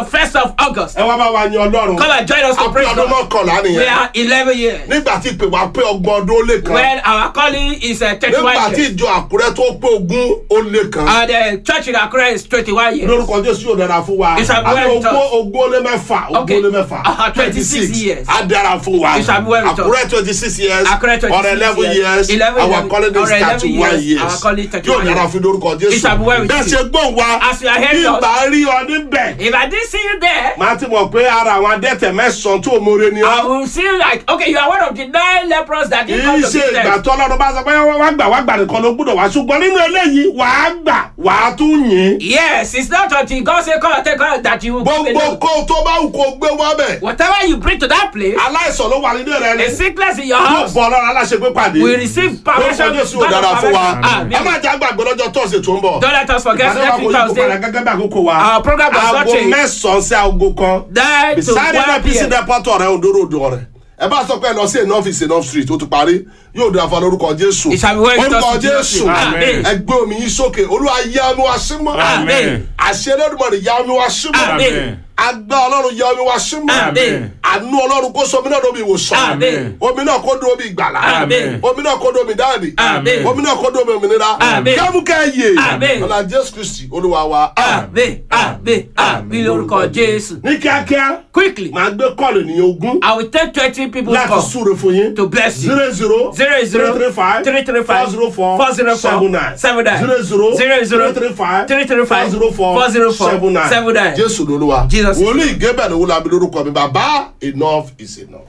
1st of August. ẹ wá bá wa yan ọlọ́run Come and join us to a pé praise ọdún God. mọ́kànlá We nìyẹn are 11 years. nígbà tí ìpè wá pé ọgbọ̀n ọdún ó lé kan When our calling is uh, 31 nígbà tí years. ìjọ àkúrẹ́ tó pé ogún ó lé kan And the church in Accra is 21 years. lórúkọ jésù yóò dára fún wa It shall be àti well with ogún us. ogún ó lé mẹ́fà ogún Okay. ó lé mẹ́fà Uh-huh, 26 years. á dára fún wa It shall be well with us. àkúrẹ́ twenty six years Accra 26 or eleven years 11 our years. calling is Or 11 thirty one years. years Our calling is 31 yóò dára years. fún lórúkọ jésù It shall be well with bẹ́ẹ̀ you. ṣe gbọ́n wa As you are hearing us. ìgbà rí ọ níbẹ̀ If I didn't see you there, máa ti mọ̀ pé ara àwọn adẹ́tẹ̀ mẹ́sàn-án tó mórè ni I ọ́ will see you like, okay, you are one of the nine lepers that didn't come kìí to ṣe this ìgbà test. tó ọlọ́run bá sọ pé wá gbà wá gbà nìkan ló gbúdọ̀ wá ṣùgbọ́n nínú eléyìí wàá gbà wàá tún yìn Yes, it's not until God say come and take out that you will give gbogbo alone. kó tó bá wù kó gbé wá bẹ̀ Whatever you bring to that place, aláìsàn ló wà nínú rẹ ni a sickness in your yóò house, bọ ọlọ́run aláṣepé pàdé we receive lórúkọ permission. jésù ò God dára of fún wa permission. ẹ má Amen. jẹ́ àgbàgbé lọ́jọ́ tọ́sí tó ń bọ̀ Don't let us forget ìgbàdàn wa next kò week yí kó padà Thursday, gẹ́gẹ́ bí àkókò wa Our program does not aago change. mẹ́sàn-án sí aago kan nine to beside one nnpc p.m. depot ọ̀rẹ́ ondorodo ọ̀rẹ́ ẹ bá sọ pé ẹ lọ sí enough is enough street ó ti parí yóò dára fún wa lórúkọ jésù It shall be well with us orúkọ in Jesus' jésù name. Amen. ẹ gbé omi yín sókè olúwa yá mi wá sí mọ́ Amen. àṣẹ lẹ́dùnmọ̀rì yá mi wá sí mọ́ Amen. agbá ọlọ́run yá omi wá sí mọ́ Amen. àánú ọlọ́run kó sọ omi náà lómi ìwòsàn Amen. omi náà kó dún omi ìgbàlá Amen. omi náà kó dún omi dáàdì Amen. omi náà kó dún omi òmìnira Amen. kámúkẹ́ yè Amen. ọ̀la jésù kristi olúwa wa Amen. Amen. Amen. Lórúkọ Jésù. ní kíákíá Quickly, màá gbé kọ́ọ̀lù ènìyàn ogún I will take twenty people láti come súre fún yín to bless you. zero zero Zero zero three three five three three five four zero four four zero four seven nine seven nine zero zero zero zero three three five three three five four zero four four zero four seven nine seven nine. jésù lolúwa Jesus. wòlíì gébẹ̀ ni wúlò abiy lórúkọ mi bàbá enough is enough.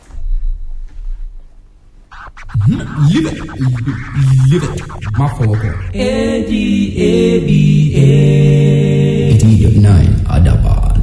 Live it. Live it. Má fọwọ́ kàn. eighty nine Adaban.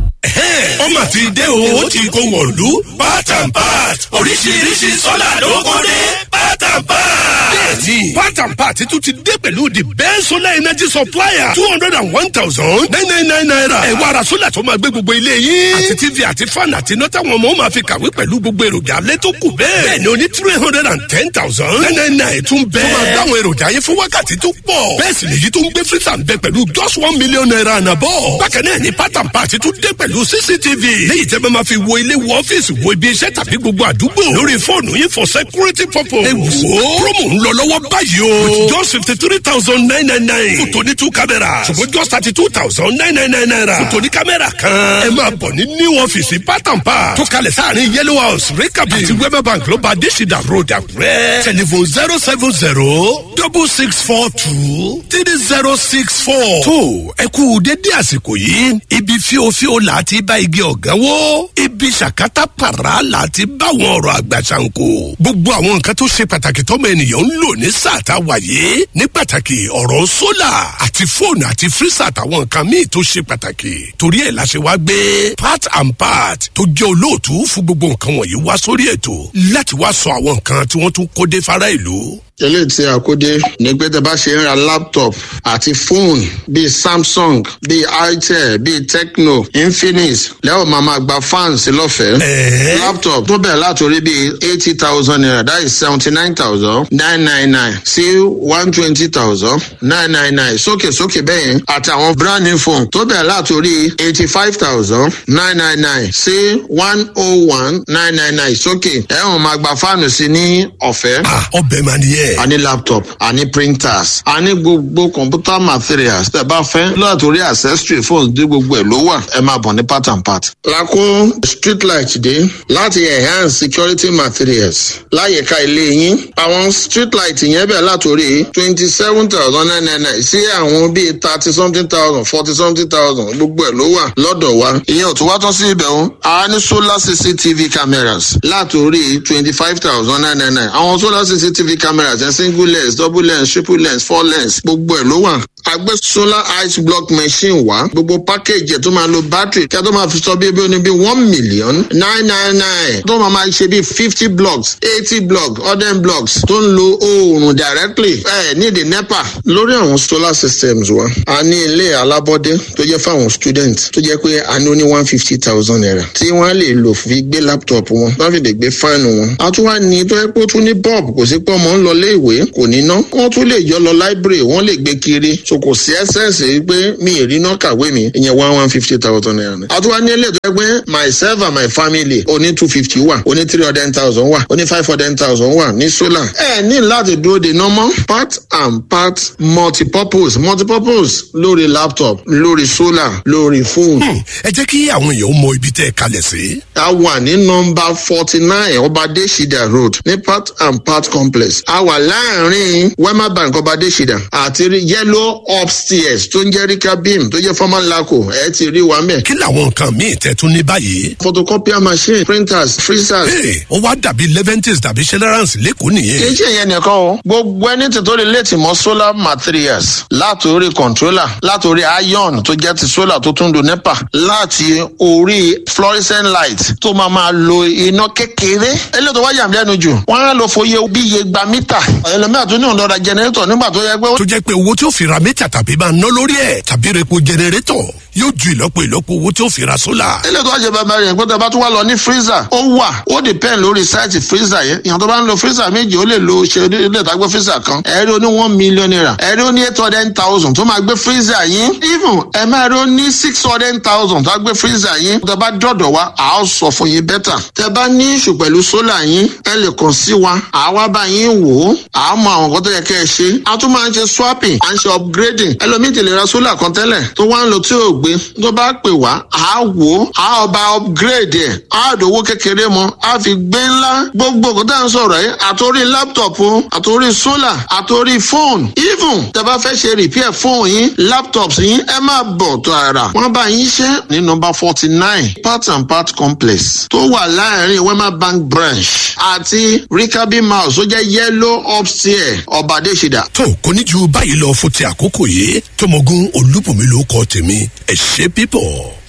ọmọ ti dé o ó ti kó wọ̀lú part and part oríṣiríṣi sọ́là ló kó dé part and part. bẹ́ẹ̀ni part and part tún ti dé pẹ̀lú the best solar energy supplier two hundred and one thousand nine nine nine naira. ẹ wá ara sólà tó máa gbé gbogbo ilé yín. àti tv àti fan àti iná táwọn ọmọ máa fi kàwé pẹ̀lú gbogbo èròjà alẹ́ tó kù bẹ́ẹ̀. bẹ́ẹ̀ni o ní three hundred and ten thousand nine nine nine tún bẹ́ẹ̀. tó máa dáhùn èròjà yẹn fún wákàtí tó pọ̀. bẹ́ẹ̀ sì lèyí tó ń gbé freezer ń bẹ pẹ̀lú just one million naira and above. bákan náà ni part and part tún dé pẹ̀lú cctv. léyìí tẹ́ bá máa fi wo ilé wo ọ́fíìsì wo ibi iṣẹ́ tàbí gbogbo àdúgbò. lórí fóònù yín for security purpose. ẹ wò ó promo ń lọ lọ́wọ́ báyìí o. with just fifty three thousand nine nine nine. fún tòní two cameras. ṣùgbọ́n just thirty two thousand nine nine nine naira. fún tòní kámẹ́rà kan. ẹ máa bọ̀ ní new ọ́fíìsì part and part. tó kalẹ̀ sáàrin yellow house rekabi àti wema bank ló bá adésìdá road àkúrẹ́. telephone zero seven zero double six four two three zero six four. tó ẹ kú dédé àsìkò yìí ibi fíofío là á ti bá igi ọ̀gá wó ibi ṣàkátà pàrà là á ti bá àwọn ọ̀rọ̀ àgbà ṣàǹkó. gbogbo àwọn nǹkan tó ṣe pàtàkì tọ́mọ ènìyàn ń lò ní sáà tá a wà yìí ní pàtàkì ọ̀rọ̀ sólà àti fóònù àti fírísà àtàwọn nǹkan míì tó ṣe pàtàkì torí ẹ̀ la ṣe wá gbé part and part tó jẹ́ olóòtú fún gbogbo nǹkan wọ̀nyí wá sórí ètò láti wá sọ àwọn nǹkan tí wọ́n tún kó dé fara ìlú eléyìí tí a kó dé ní pé tẹ bá ṣe ń ra laptop àti fóònù bíi samsung bíi itel bíi tecno infinix lẹ́wọ̀n máa ma gba fans lọ́fẹ̀ẹ́. laptop tó bẹ̀rẹ̀ látòrí bíi eighty thousand naira that is seventy nine thousand nine nine nine sí one twenty thousand nine nine nine sókè sókè bẹ́yẹn àtàwọn brand new phone tó bẹ̀rẹ̀ látòrí eighty five thousand nine nine nine sí one oh one nine nine nine sókè ẹ̀wọ̀n máa gba fáànù sí ní ọ̀fẹ́ ah ọbẹ̀ máa nìyẹn. a ní laptop a ní printers a ní gbogbo computer materials tẹ bá fẹ́ látòrí accessory phones dé gbogbo ẹ̀ ló wà ẹ máa bọ̀ ní part and part. lakó street light dé láti enhance security materials láyìíká ilé yín àwọn street light yẹn bẹ̀ látòrí twenty seven thousand nine nine nine sí àwọn bíi thirty something thousand forty something thousand gbogbo ẹ̀ ló wà lọ́dọ̀ wa ìyẹn ò tún wá tán sí ibẹ̀ o a ní solar cctv cameras látòrí twenty five thousand nine nine nine àwọn solar cctv cameras yẹn single lens double lens triple lens four lens gbogbo ẹ̀ ló wà a gbé solar ice block machine wá gbogbo package ẹ̀ tó máa lo battery kí a tó máa fi sọ bí ebi oní bí one million nine nine nine tó máa máa ṣe bí fifty blocks eighty blocks hundred blocks tó ń lo oòrùn directly ẹ ní the nepa lórí àwọn solar systems wa a ní ilé alábọ́dé tó jẹ́ fáwọn students tó jẹ́ pé a ní ó ní one fifty thousand naira tí wọ́n á lè lò fi gbé laptop wọn wọ́n fi lè gbé fáànù wọn a tún wá ní tó yẹ pé ó tún ní bulb kò sí pé ọmọ ń lọ ilé ìwé kò ní ná wọ́n tún lè yọ lọ library wọ́n lè gbé kiri so kò sí ẹsẹ̀nsì wípé mi ì rí náà kàwé mi ìyẹn one one fifty thousand naira ni. àtúwá ní ilé tó yẹ pé myself and my family oní two fifty wà oní three hundred thousand wà oní five hundred thousand wà ní solar. ẹ ní láti dúró de normal part and part multipurpose multipurpose lórí laptop lórí solar lórí phone. Hmm, ẹ jẹ́ kí àwọn èèyàn mọ ibi tẹ́ ẹ kalẹ̀ sí. a wà ní nọmba forty nine ọbadé shida road ní part and part complex a wà láàrin wema bank ọbadé shida àti rí yellow upstairs tó ń jẹ́ rika beam tó jẹ́ former laco ẹ ti rí wa mẹ́. kí làwọn nǹkan míì tẹ́ tún ní báyìí. photocopier machine printers freezers. Hey, ó wá dàbí leventis tàbí celerancy lẹ́kọ̀ọ́ kì í nìyẹn. ṣe ìyẹn nìkan o gbogbo ẹni tí tó lè létí mọ solar materials látòrí controller látòrí iron tó jẹ́ ti solar tó tún do nepa láti orí fluorescent light tó máa máa lo iná kékeré eléyìí tó wá yàm lẹ́nu jù wọ́n á lọ fòye bí iye gba mítà ẹlòmíràn tó ní ọ̀dọ́ra generator nígbà tó yẹ pé ó tó jẹ́ pé owó tí ó fi ra mítà tàbí máa ná lórí ẹ̀ tàbí repo jẹnẹrétọ̀ yóò ju ìlọ́po ìlọ́po owó tí ó fi ra sólà. eléyìí tó wá ṣe bàbá rẹ̀ pé tó bá tún wá lọ ní freezer ó wà ó depend lórí sáìtì freezer yẹn ìyàn tó bá ń lo freezer méjì ó lè lo ṣe ilé ìtagbé freezer kan ẹ̀rí ó ní one million naira ẹ̀rí ó ní eight hundred thousand tó máa gbé freezer yín even ẹ̀ máa rí ó ní six hundred thousand tó máa gbé freezer yín tó bá dọ̀dọ̀ wa à á sọ fún yín bẹ́tà tẹ bá ní ìṣù pẹ̀lú sólà yín ẹ lè kàn sí wa àwa bá yín wò ó à á mọ àwọn nǹkan tó yẹ kẹ́ ẹ ṣe a tún máa ń ṣe swapping à ń ṣe upgrading ẹlòmíì ti lè ra sólà kan tẹ́lẹ̀ tó wá ń lo tí ò gbé tó bá pè wá à á wò ó à á ọba upgrade ẹ̀ á dòwó kékeré mọ́ á fi gbé ńlá gbogbo nǹkan tá à ń sọ̀rọ̀ yìí àtòrí laptop o àtòrí sólà àtòrí fóònù even tẹ bá fẹ́ ṣe repair fóònù yín laptops yín ẹ máa bọ̀ tó ara wọ́n bá yín ṣe ní nọmba forty nine part and part complex tó wà láàrin wema bank branch àti rikabi mouse tó jẹ́ yellow upstairs ọ̀bàdéṣidà. tó kò ní ju báyìí lọ fún ti àkókò yìí tọmọgún olúbùnmi ló kọ tèmi ẹ ṣe pípọ̀.